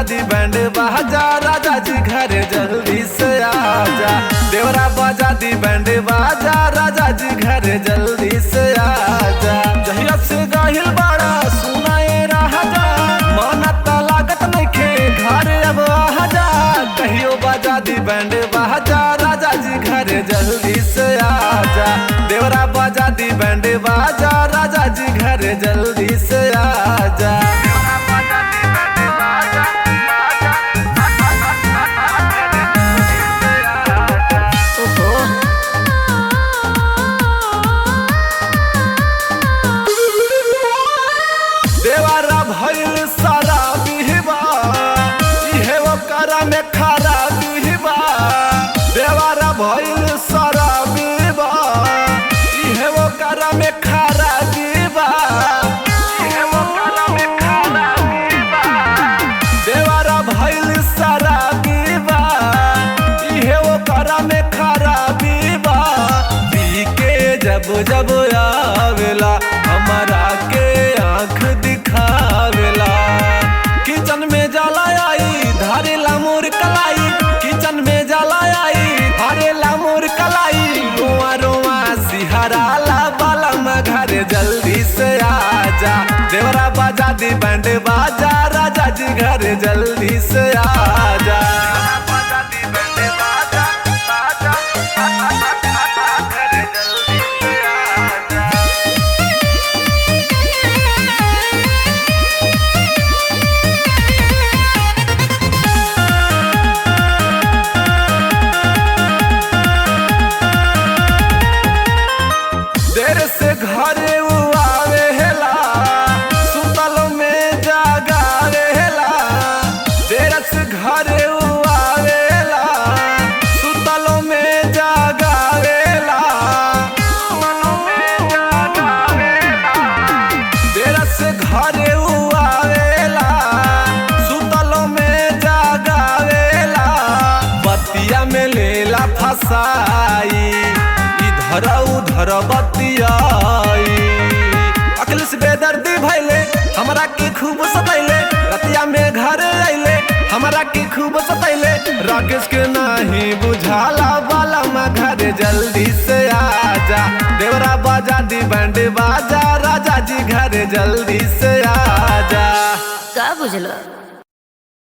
दी band बाजा राजा जी घरे जल्दी से आजा देवरा बजा दी बैंड बाजा राजा जी घरे जल्दी से आजा जहिया से गाहिल बाड़ा सुनाए राजा माना ता लागत नइखे घरे अब आजा कहियो बजा दी बैंड बाजा राजा जी घरे जल्दी से आजा देवरा बजा दी बैंड बाजा राजा जी घरे जल्दी से आजा ओहो देवारा भइल सारा बिहबा इहे ओकरा में खारा बिहबा देवारा भइल सारा बिहबा इहे ओकरा में खारा बिहबा इहे ओकरा में खारा बिहबा देवारा भइल सारा बिहबा इहे ओकरा में खारा बिहबा पी के जब जब आवेला हमारा के आंख दिखावेला किचन में जाला आई धारेला मोर कलाई किचन में जाला आई धारेला मोर कलाई रोआ रोआ सिहराला बाला में घरे जल्दी से आजा देवरा बाजा दी बैंड बाजा राजा जी घरे जल्दी से आजा बाजा दी बैंड बाजा बाजा घरे जल्दी से आजा देर से घरे उ आवेला सुतल में जागावेला देर से घरे उ आवेला सुतल में जागावेला देर से घरे उ आवेला सुतल में जागावेला बतिया में लेला फसाई इधर उधर बतियाई अखिलेश बेदर्दी भैले हमरा के खूब सतैले रतिया में घर अइले हमरा के खूब सतैले राकेश के नाही बुझाला वाला मा घर जल्दी से आजा देवरा बाजा दी बैंड बाजा राजा जी घर जल्दी से आजा का बुझलो